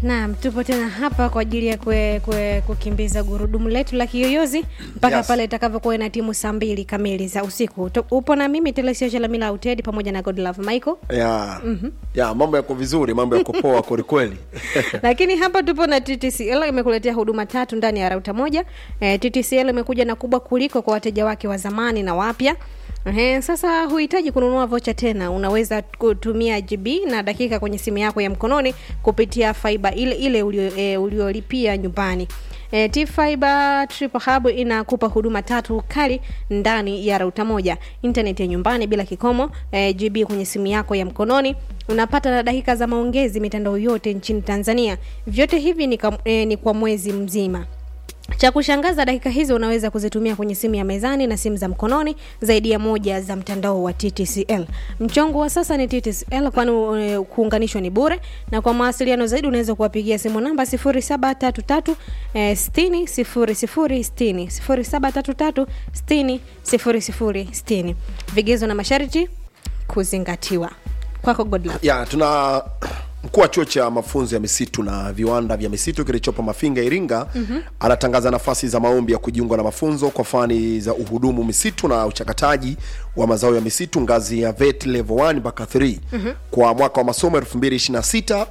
Naam, tupo tena hapa kwa ajili ya kwe, kwe, kukimbiza gurudumu letu la kiyoyozi mpaka Yes. pale itakavyokuwa ina timu saa mbili kamili za usiku. Tu- Upo na mimi Telesio Chalamila Auted pamoja na Godlove Michael. ya ya mambo yako vizuri mambo yako poa kwelikweli lakini hapa tupo na TTCL imekuletea huduma tatu ndani ya rauta moja. E, TTCL imekuja na kubwa kuliko kwa wateja wake wa zamani na wapya. Ehe, sasa huhitaji kununua vocha tena, unaweza kutumia GB na dakika kwenye simu yako ya mkononi kupitia fiber ile ile ulio- e, uliolipia nyumbani. E, T-Fiber Triple Hub inakupa huduma tatu kali ndani ya rauta moja: internet ya nyumbani bila kikomo, e, GB kwenye simu yako ya mkononi, unapata na dakika za maongezi mitandao yote nchini Tanzania. Vyote hivi ni, kam, e, ni kwa mwezi mzima. Cha kushangaza, dakika hizo unaweza kuzitumia kwenye simu ya mezani na simu za mkononi zaidi ya moja za mtandao wa TTCL. Mchongo wa sasa ni TTCL, kwani e, kuunganishwa ni bure, na kwa mawasiliano zaidi unaweza kuwapigia simu namba 0733 eh, 60 00 60 0733 60 00 60. Vigezo na masharti kuzingatiwa. Kwako Godlove. ya tuna mkuu wa chuo cha mafunzo ya misitu na viwanda vya misitu kilichopo mafinga iringa mm-hmm. anatangaza nafasi za maombi ya kujiunga na mafunzo kwa fani za uhudumu misitu na uchakataji wa mazao ya misitu ngazi ya vet level 1 mpaka 3 mm-hmm. kwa mwaka wa masomo 2026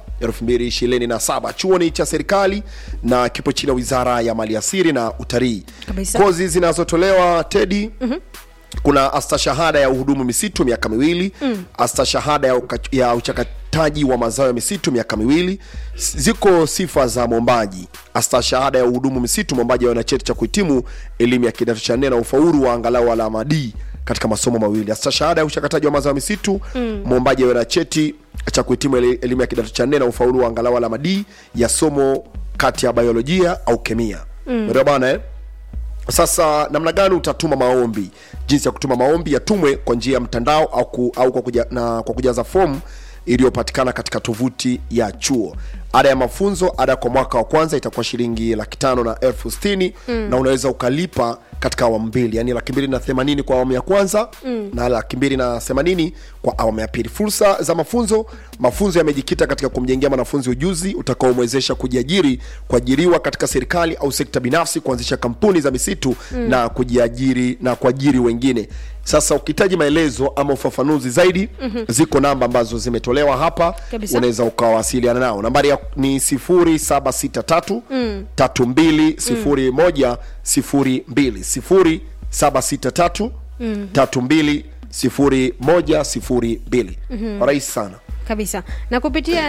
2027 chuoni cha serikali na kipo chini ya wizara ya maliasili na utalii Kabisa. kozi zinazotolewa tedi mm-hmm kuna astashahada ya uhudumu misitu miaka miwili mm. astashahada ya, uka, ya uchakataji wa mazao ya misitu miaka miwili S- ziko sifa za mwombaji astashahada ya uhudumu misitu mwombaji awe na cheti cha kuhitimu elimu ya kidato cha nne na ufaulu wa angalau alama d katika masomo mawili astashahada ya uchakataji wa mazao ya misitu mm. mwombaji awe na cheti cha kuhitimu eli- elimu ya kidato cha nne na ufaulu wa angalau alama d ya somo kati ya biolojia au kemia mm. bana eh? sasa namna gani utatuma maombi jinsi ya kutuma maombi yatumwe kwa njia ya mtandao au, ku, au kwa, kuja, na, kwa kujaza fomu iliyopatikana katika tovuti ya chuo ada ya mafunzo ada kwa mwaka wa kwanza itakuwa shilingi laki tano na elfu stini mm. na unaweza ukalipa katika awamu mbili yani laki mbili na themanini kwa awamu ya kwanza mm. na laki mbili na themanini kwa awamu ya pili fursa za mafunzo mafunzo yamejikita katika kumjengea mwanafunzi ujuzi utakaomwezesha kujiajiri kuajiriwa katika serikali au sekta binafsi kuanzisha kampuni za misitu mm. na kujiajiri na kuajiri wengine sasa ukihitaji maelezo ama ufafanuzi zaidi mm-hmm. ziko namba ambazo zimetolewa hapa Kabisa. unaweza ukawasiliana nao nambari ya ni 0763 mm. 3201 02 0763 mm. 320102 kwa rahisi sana kabisa na kupitia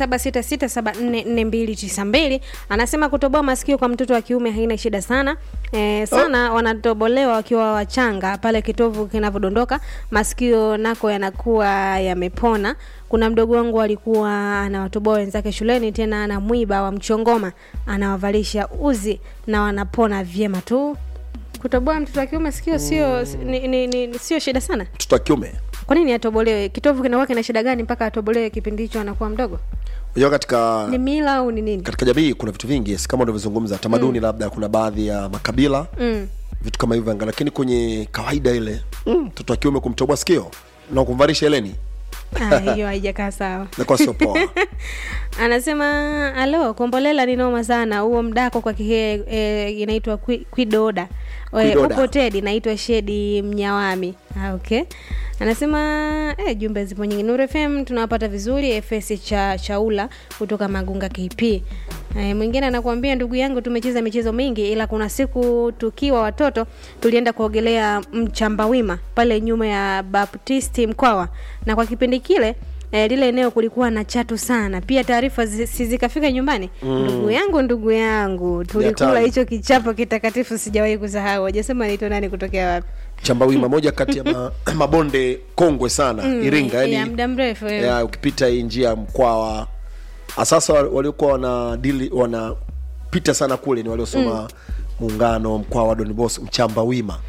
0766744292 anasema kutoboa masikio kwa mtoto wa kiume haina shida sana e, sana oh. wanatobolewa wakiwa wachanga pale kitovu kinavyodondoka masikio nako yanakuwa yamepona kuna mdogo wangu alikuwa anawatoboa wenzake shuleni tena ana mwiba wa mchongoma anawavalisha uzi na wanapona vyema tu kutoboa mtoto wa kiume sikio sio ni, ni, ni, sio shida sana mtoto wa kiume kwa nini atobolewe kitovu kinakuwa kina shida gani mpaka atobolewe kipindi hicho anakuwa mdogo unajua katika ni mila au ni nini katika jamii kuna vitu vingi yes, kama unavyozungumza tamaduni mm. labda kuna baadhi ya makabila mm. vitu kama hivyo anga lakini kwenye kawaida ile mtoto wa kiume kumtoboa sikio na kumvalisha eleni Ah, hiyo haijakaa sawa nakuwa sio poa anasema alo kombolela ni noma sana huo mdako kwa kihe e, inaitwa kwi- kwidoda E, Kwidoda. upo tedi naitwa shedi mnyawami ah, okay anasema eh, jumbe zipo nyingi Nuru fm tunawapata vizuri fs cha chaula kutoka magunga kp eh, mwingine anakuambia ndugu yangu tumecheza michezo mingi ila kuna siku tukiwa watoto tulienda kuogelea mchambawima pale nyuma ya baptisti mkwawa na kwa kipindi kile E, lile eneo kulikuwa na chatu sana pia taarifa zi- si zikafika nyumbani mm. ndugu yangu ndugu yangu tulikula hatari. hicho kichapo kitakatifu sijawahi kusahau wajasema naitwa nani kutokea wapi chambawima moja kati ya ma, mabonde kongwe sana mm, iringa ya yani muda mrefu eh. ya, ukipita hii njia ya mkwawa sasa waliokuwa wana dili wanapita sana kule ni waliosoma muungano mkwawa donbos mchamba wima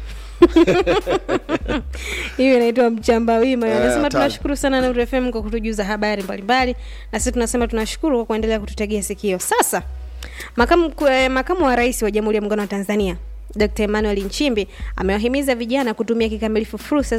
hiyo inaitwa mchamba wima Eh, anasema hatari. tunashukuru sana Nuru FM kwa kutujuza habari mbalimbali na sisi tunasema tunashukuru kwa kuendelea kututegea sikio sasa makamu, eh, makamu wa rais wa jamhuri ya muungano wa tanzania Dr. Emmanuel Nchimbi amewahimiza vijana kutumia kikamilifu fursa